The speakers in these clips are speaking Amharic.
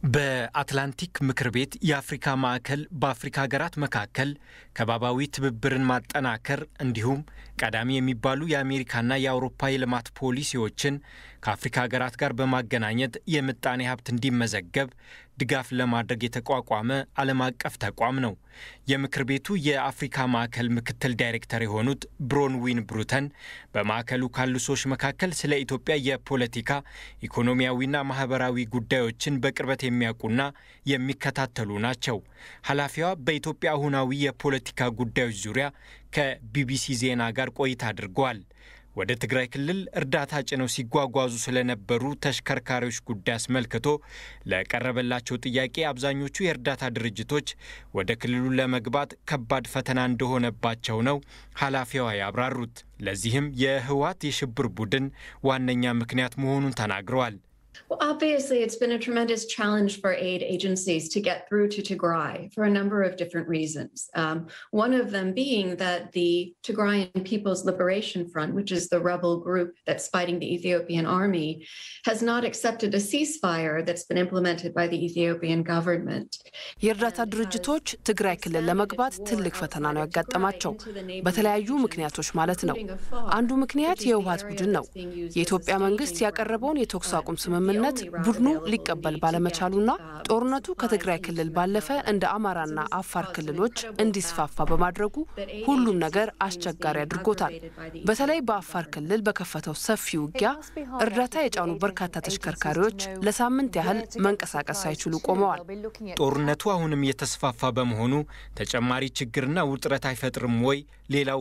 በአትላንቲክ ምክር ቤት የአፍሪካ ማዕከል በአፍሪካ ሀገራት መካከል ከባባዊ ትብብርን ማጠናከር እንዲሁም ቀዳሚ የሚባሉ የአሜሪካና የአውሮፓ የልማት ፖሊሲዎችን ከአፍሪካ ሀገራት ጋር በማገናኘት የምጣኔ ሀብት እንዲመዘገብ ድጋፍ ለማድረግ የተቋቋመ ዓለም አቀፍ ተቋም ነው። የምክር ቤቱ የአፍሪካ ማዕከል ምክትል ዳይሬክተር የሆኑት ብሮንዊን ብሩተን በማዕከሉ ካሉ ሰዎች መካከል ስለ ኢትዮጵያ የፖለቲካ ኢኮኖሚያዊና ማህበራዊ ጉዳዮችን በቅርበት የሚያውቁና የሚከታተሉ ናቸው። ኃላፊዋ በኢትዮጵያ አሁናዊ የፖለቲካ ጉዳዮች ዙሪያ ከቢቢሲ ዜና ጋር ቆይታ አድርገዋል። ወደ ትግራይ ክልል እርዳታ ጭነው ሲጓጓዙ ስለነበሩ ተሽከርካሪዎች ጉዳይ አስመልክቶ ለቀረበላቸው ጥያቄ አብዛኞቹ የእርዳታ ድርጅቶች ወደ ክልሉ ለመግባት ከባድ ፈተና እንደሆነባቸው ነው ኃላፊዋ ያብራሩት። ለዚህም የህወሓት የሽብር ቡድን ዋነኛ ምክንያት መሆኑን ተናግረዋል። Well, obviously, it's been a tremendous challenge for aid agencies to get through to Tigray for a number of different reasons. Um, one of them being that the Tigrayan People's Liberation Front, which is the rebel group that's fighting the Ethiopian army, has not accepted a ceasefire that's been implemented by the Ethiopian government. የእርዳታ ድርጅቶች ትግራይ ክልል ለመግባት ትልቅ ፈተና ነው ያጋጠማቸው፣ በተለያዩ ምክንያቶች ማለት ነው። አንዱ ምክንያት የህወሓት ቡድን ነው። የኢትዮጵያ መንግስት ያቀረበውን የተኩስ አቁም ስምምነት ስምምነት ቡድኑ ሊቀበል ባለመቻሉና ጦርነቱ ከትግራይ ክልል ባለፈ እንደ አማራና አፋር ክልሎች እንዲስፋፋ በማድረጉ ሁሉም ነገር አስቸጋሪ አድርጎታል። በተለይ በአፋር ክልል በከፈተው ሰፊ ውጊያ እርዳታ የጫኑ በርካታ ተሽከርካሪዎች ለሳምንት ያህል መንቀሳቀስ ሳይችሉ ቆመዋል። ጦርነቱ አሁንም እየተስፋፋ በመሆኑ ተጨማሪ ችግርና ውጥረት አይፈጥርም ወይ? ሌላው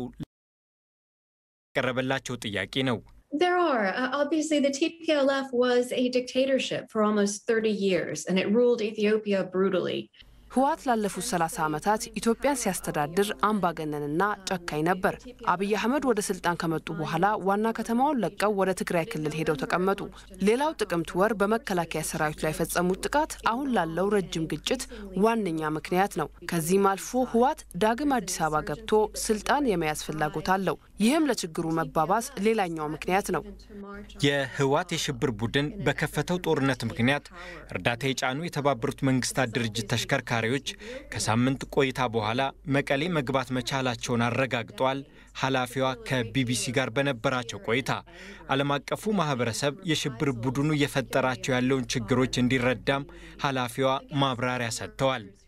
የቀረበላቸው ጥያቄ ነው። There are. Uh, obviously, the TPLF was a dictatorship for almost 30 years, and it ruled Ethiopia brutally. ህወሓት ላለፉት 30 ዓመታት ኢትዮጵያን ሲያስተዳድር አምባገነንና ጨካኝ ነበር። አብይ አህመድ ወደ ስልጣን ከመጡ በኋላ ዋና ከተማውን ለቀው ወደ ትግራይ ክልል ሄደው ተቀመጡ። ሌላው ጥቅምት ወር በመከላከያ ሰራዊት ላይ የፈጸሙት ጥቃት አሁን ላለው ረጅም ግጭት ዋነኛ ምክንያት ነው። ከዚህም አልፎ ህወሓት ዳግም አዲስ አበባ ገብቶ ስልጣን የመያዝ ፍላጎት አለው። ይህም ለችግሩ መባባስ ሌላኛው ምክንያት ነው። የህወሓት የሽብር ቡድን በከፈተው ጦርነት ምክንያት እርዳታ የጫኑ የተባበሩት መንግስታት ድርጅት ተሽከርካሪ ተሽከርካሪዎች ከሳምንት ቆይታ በኋላ መቀሌ መግባት መቻላቸውን አረጋግጠዋል። ኃላፊዋ ከቢቢሲ ጋር በነበራቸው ቆይታ ዓለም አቀፉ ማህበረሰብ የሽብር ቡድኑ እየፈጠራቸው ያለውን ችግሮች እንዲረዳም ኃላፊዋ ማብራሪያ ሰጥተዋል።